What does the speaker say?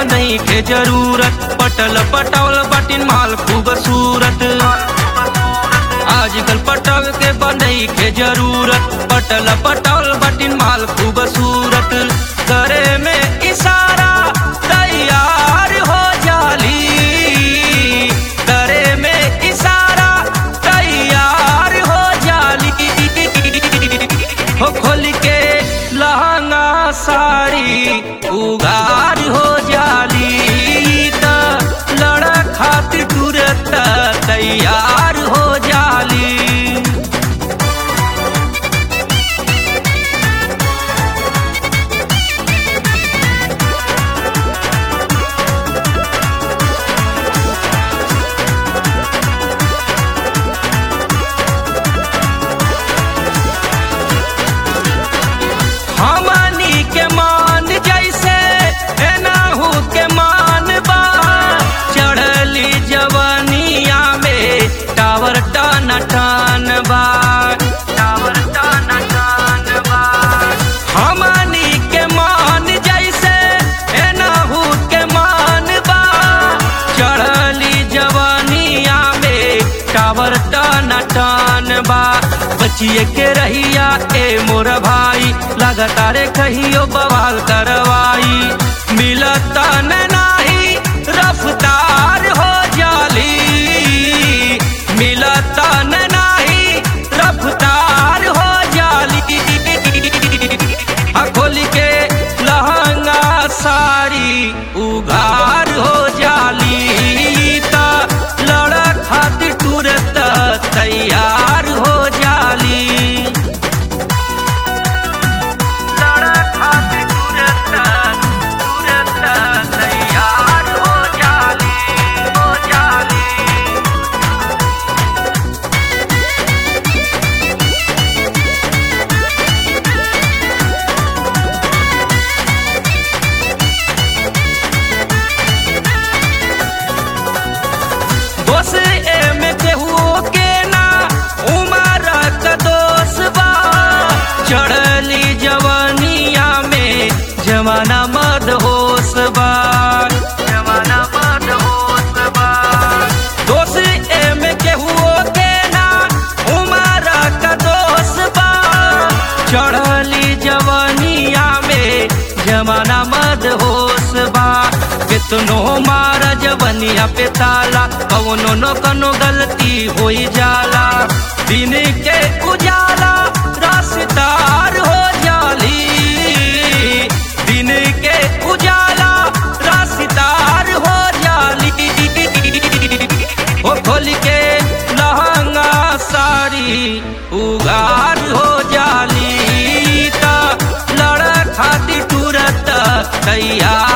बनई के जरूरत पटल पटावल बाटिन माल खूबसूरत आजकल पटाव के बनई के जरूरत पटल पटावल बाटिन माल खूबसूरत करे में इशारा तैयार हो जाली करे में इशारा तैयार हो जाली हो खोल के लहंगा साड़ी उगार हो जाली त लड़ा खातिर तुरंत तैयार हो जाली हमनी के मान जैसे एनाहू के मान बा चढ़ली जवनिया में टावर टन टन बा टावर टन टन बा हमनी के मान जैसे एनाहू के मान बा चढ़ली जवनिया में टावर टन टन बा बचिए के रहिया ए मोर भाई लगातार कहियो बवाल करवाई मिलता न नाही रफ्तार हो जाली मिलता न नाही रफ्तार हो जाली आ खोल के लहंगा साड़ी उघार हो जाली ता लड़ा खातिर तुरंत तैयार हो जाली लड़ा खातिर तुरंत तुरंत तैयार हो जाली हो जाली दोष एमे केहू के ना उमर का दोष बा चढ़ली जवनिया में जमाना मद होश बा जमाना मद होश बा दोष एमे केहू के ना उमर का दोष बा चढ़ली जवनिया में जमाना मद होश बा कितनो मार जवनिया पे ताला कवनो न कनो गलती होई जाला दिन के उजाला रास्तार हो जाली दिन के उजाला रास्तार हो जाली ओ खोल के लहंगा साड़ी उगार हो जाली ता लड़ा खातिर तुरंत तैयार